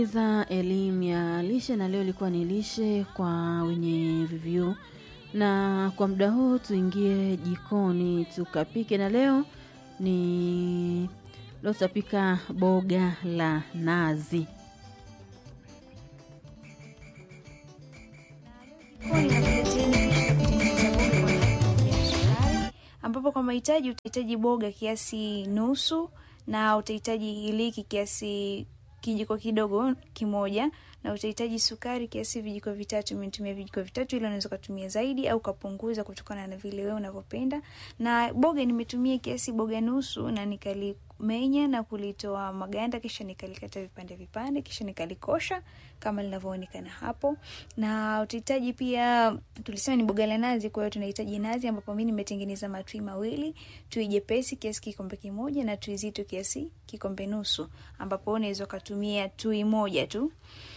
za elimu ya lishe na leo ilikuwa ni lishe kwa wenye VVU, na kwa muda huu tuingie jikoni tukapike, na leo ni leo tutapika boga la nazi. ambapo kwa mahitaji utahitaji boga kiasi nusu na utahitaji iliki kiasi kijiko kidogo kimoja na utahitaji sukari kiasi vijiko vitatu. Nimetumia vijiko vitatu, ili unaweza kutumia zaidi au kapunguza kutokana na vile wewe unavyopenda. Na boga nimetumia kiasi boga nusu, na nikalimenya na kulitoa maganda, kisha nikalikata vipande vipande, kisha nikalikosha kama linavyoonekana hapo. Na utahitaji pia, tulisema ni boga la nazi, kwa hiyo tunahitaji nazi, ambapo mimi nimetengeneza matui mawili, tui jepesi kiasi kikombe kimoja na tui zito kiasi kikombe nusu, ambapo unaweza kutumia tui moja tu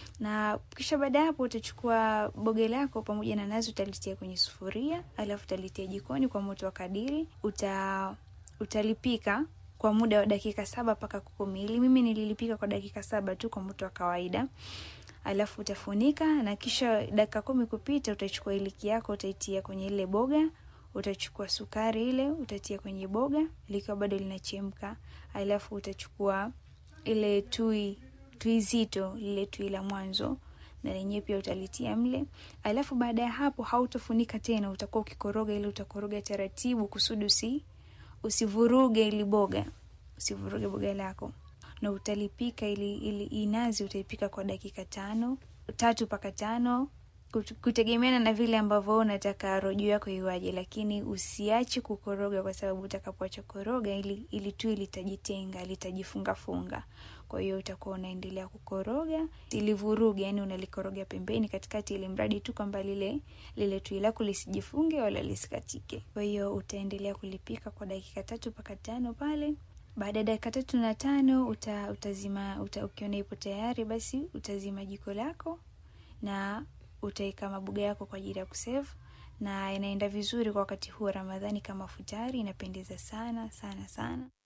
na kisha baada ya hapo utachukua boga lako pamoja na nazi utalitia kwenye sufuria, alafu utalitia jikoni kwa moto wa kadiri. Uta utalipika kwa muda wa dakika saba mpaka kumi. Ili mimi nililipika kwa dakika saba tu kwa moto wa kawaida, alafu utafunika na kisha dakika kumi kupita, utachukua iliki yako utaitia kwenye ile boga. Utachukua sukari ile utatia kwenye boga likiwa bado linachemka, alafu utachukua ile tui tui zito lile tui la mwanzo na lenyewe pia utalitia mle, alafu baada ya hapo hautofunika tena, utakuwa ukikoroga ile, utakoroga taratibu kusudi usi usivuruge ili boga, usivuruge boga lako, na utalipika ili ili inazi utaipika kwa dakika tano tatu mpaka tano kutegemeana na vile ambavyo unataka rojo yako iwaje, lakini usiache kukoroga, kwa sababu utakapoacha koroga ili ili tui litajitenga litajifunga funga. Kwa hiyo utakuwa unaendelea kukoroga ilivuruga, yani unalikoroga pembeni, katikati, ili mradi tu kwamba lile lile tui lako lisijifunge wala lisikatike. Kwa hiyo utaendelea kulipika kwa dakika tatu mpaka tano pale. Baada ya dakika tatu na tano uta, utazima uta, ukiona ipo tayari, basi utazima jiko lako na utaweka maboga yako kwa ajili ya kuserve, na inaenda vizuri kwa wakati huu wa Ramadhani kama futari, inapendeza sana sana sana.